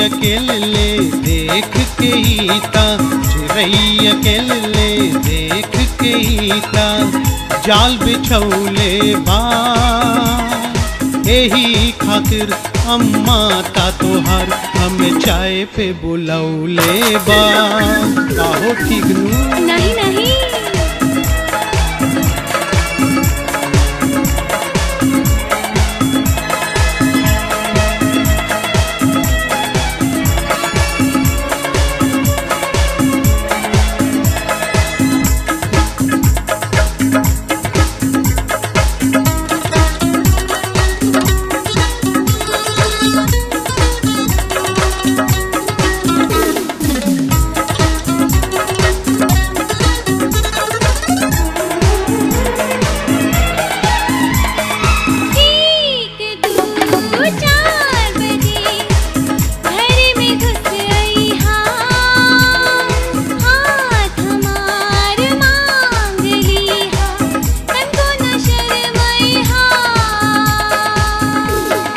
अकेले देख के ही ता चिड़ई अकेले देख के ही ता जाल बिछौले बा एही खातिर अम्मा ता तोहार हमें चाय पे बुलौले बा काहो ठीक नू नहीं नहीं ठीक दू चार बजे घर में घुस आई हाँ हाथ हमार मांग ली हाँ तनको न शर्माई हाँ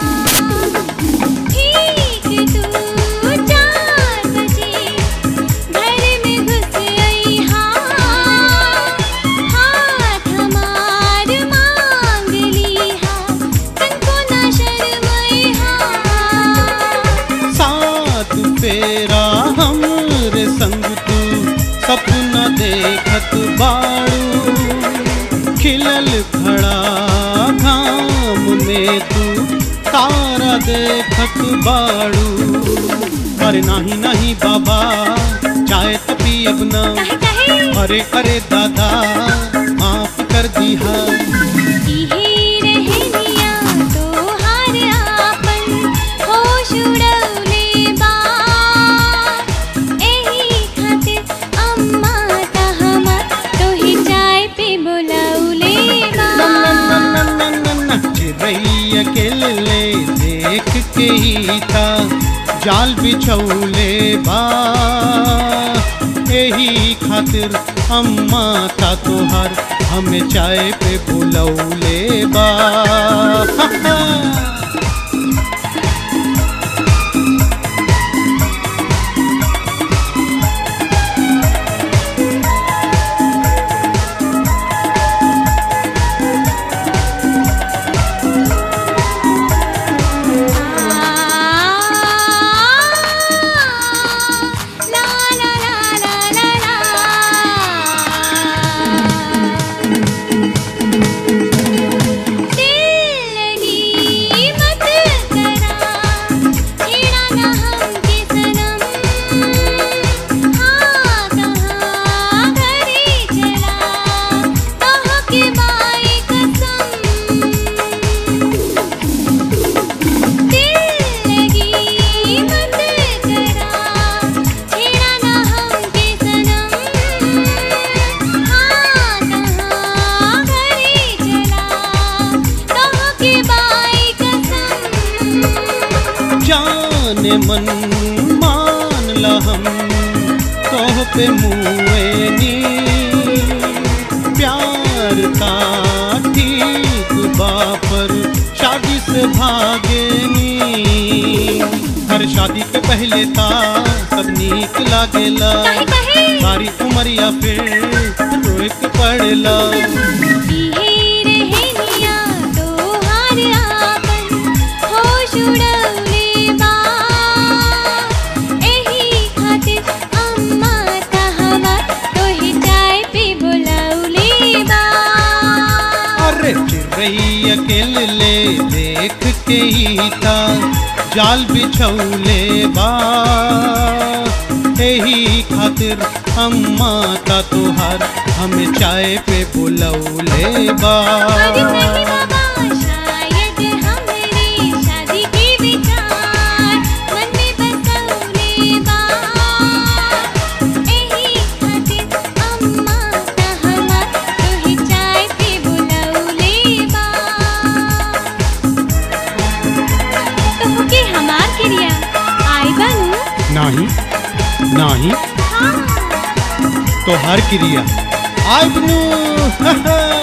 ठीक दू चार बजे घर में घुस आई हाँ हाथ हमार मांग ली हाँ तनको न शर्माई हाँ साथ फेरा हमरे संग तू सपना देखत बाड़ू खिलल खड़ा घाम में तू तारा देखत बाड़ू अरे नाही नहीं बाबा चाय तपी अपना कहे कहे अरे अरे दादा माफ कर दिया इहे रहनिया तोहार आपन होश उड़ौले बा एही खातिर अम्मा ता हमर तोहे चाय पे बुलौले बा चिड़ई अकेले देख के ही था जाल बिछौले बा यही खातिर अम्मा था तोहर हमें चाय पे बुलौले बा ला ला ला ला ला ला दिल लगी मत करा छेड़ा ना हमके सनम हाँ कहाँ घरे चला कहाँ के बाई कसम दिल लगी मत करा छेड़ा ना हमके सनम हाँ कहाँ घरे चला कहाँ के बाई कसम जाने मन मान ला हम तोह पे मुएनी प्यार का ठीक बापर शादी से भागेनी हर शादी के पहले ता सब नीक लागेला कहे कहे सारी उमरिया फिर रोए के पड़ेला इहे रहनिया तोहार आपन होश उड़ौले बा एही खातिर अम्मा ता हमर तोहे चाय पे बुलौले बा अरे चिड़ई अकेले देख के ही था जाल बिछौले बा यही खातिर अम्मा ता तोहार हमें चाय पे बुलौले बा अरे नहीं बाबा शायद हमरे शादी के विचार मन में बसौले बा एही खातिर अम्मा ता हमर तोहे चाय पे बुलौले बा तोहके हमार क्रिया आई बनू नाही नाही हाँ तोहार क्रिया आय बनू